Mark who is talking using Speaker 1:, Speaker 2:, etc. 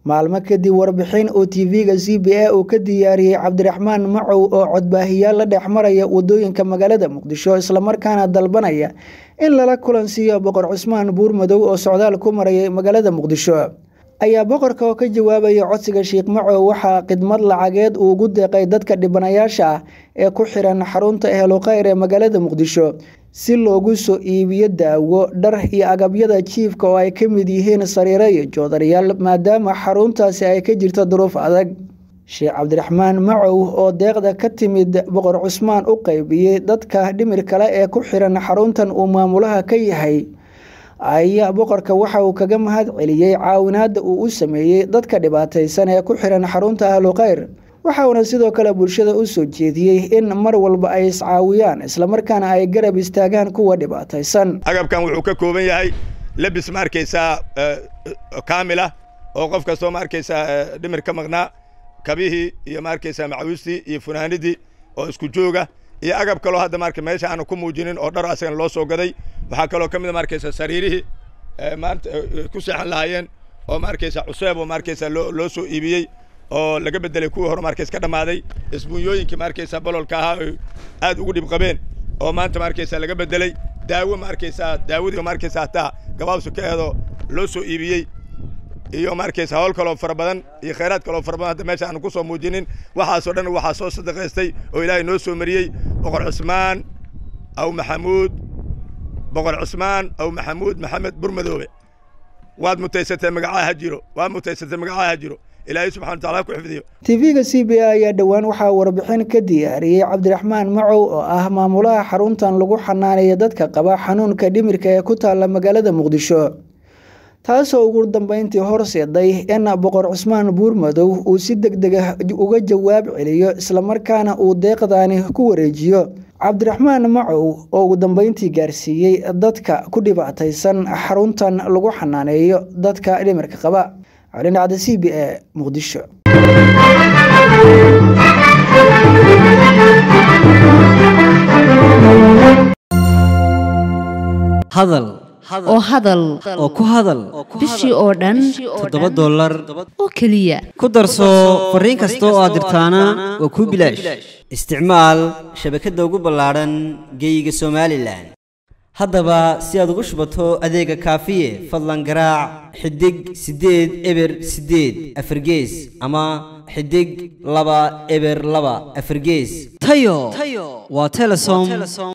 Speaker 1: maalmo kadib warbixin oo tv-ga c b a uu ka diyaariyey cabdiraxmaan macow oo codbaahiyaal la dhex maraya wadooyinka magaalada muqdisho islamarkaana dalbanaya in lala kulansiiyo boqor cusmaan buurmadow oo socdaal ku marayay magaalada muqdisho ayaa boqorka oo ka jawaabaya codsiga sheekh macow waxaa khidmad lacageed uu ugu deeqay dadka dhibanayaasha ah ee ku xiran xarunta ehlukhayr ee magaalada muqdisho si loogu soo iibiyo daawo dhar iyo agabyada jiifka oo ay ka mid yihiin sariiro iyo joodarayaal maadaama xaruntaasi ay ka jirto duruuf adag sheekh cabdiraxmaan macow oo deeqda ka timid boqor cusmaan u qaybiyey dadka dhimir kale ee ku xiran xaruntan uu maamulaha ka yahay ayaa boqorka waxa uu kaga mahad celiyey caawinaadda uu u sameeyey dadka dhibaataysan ee ku xiran xarunta ahlukhayr waxauna sidoo kale bulshada u soo jeediyey in mar walba ay iscaawiyaan islamarkaana ay garab istaagaan kuwa dhibaataysan
Speaker 2: agabkan wuxuu ka kooban yahay lebis ma arkaysaa kaamila oo qof kastoo ma arkaysaa dhimir ka maqnaa kabihii iyo ma arkaysaa macawistii iyo funaanidii oo isku jooga iyo agab kaloo hadda marka meesha aanu ku muujinin oo dhar asagana loo soo gaday waxaa kaloo ka mid a ma arkaysaa sariirihii maanta ku seexan lahaayeen oo ma arkaysaa cuseeb oo ma arkaysaa loo loo soo iibiyey oo laga bedelay kuwii hore markays ka dhammaaday isbuunyooyinkii ma arkaysaa bololka ahaa oy aad ugu dhib qabeen oo maanta ma arkaysaa laga bedelay daawo ma arkaysaa daawadii ma arkaysaa hataa gabaabsu ka eedo loo soo iibiyey iyo ma arkaysaa hawl kaloo fara badan iyo khayraad kaloo fara badan hadda meesha aanu ku soo muujinin waxaasoo dhan waxaa soo sadaqaystay oo ilaahay noo soo mariyey boqor cusmaan aw maxamuud boqor cusmaan aw maxamuud maxamed burmadoobe waad mutaysatay magacaa ha jiro waad mutaysatay magacaa ha jiro ilaahay subxana wataala ku xifdiyo
Speaker 1: tv-ga c b a ayaa dhowaan waxaa warbixin ka diyaariyey cabdiraxmaan macow oo ah maamulaha xaruntan lagu xanaaneeya dadka qaba xanuunka dhimirka ee ku taalla magaalada muqdisho taasoo ugu dambeyntii horseeday in boqor cusmaan buurmadow uu si deg dega uga jawaab celiyo islamarkaana uu deeqdaani ku wareejiyo cabdiraxmaan macow oo ugu dambeyntii gaarsiiyey dadka ku dhibaataysan xaruntan lagu xanaaneeyo dadka dhimirka qaba calindhacda c b a muqdisho
Speaker 3: hadal
Speaker 4: oo hadal
Speaker 3: oo ku hadal
Speaker 4: bishii oo dhan
Speaker 3: toddoba dollar
Speaker 4: oo keliya
Speaker 3: ku darso fariin kasta oo aad dirtaana waa kuu bilaash isticmaal shabakadda ugu ballaadhan geeyiga somalilan haddaba si aad ugu shubato adeega kaafiye fadlan garaac xidig siddeed eber siddeed afargees ama xidig laba eber laba afargees tayo waa telesom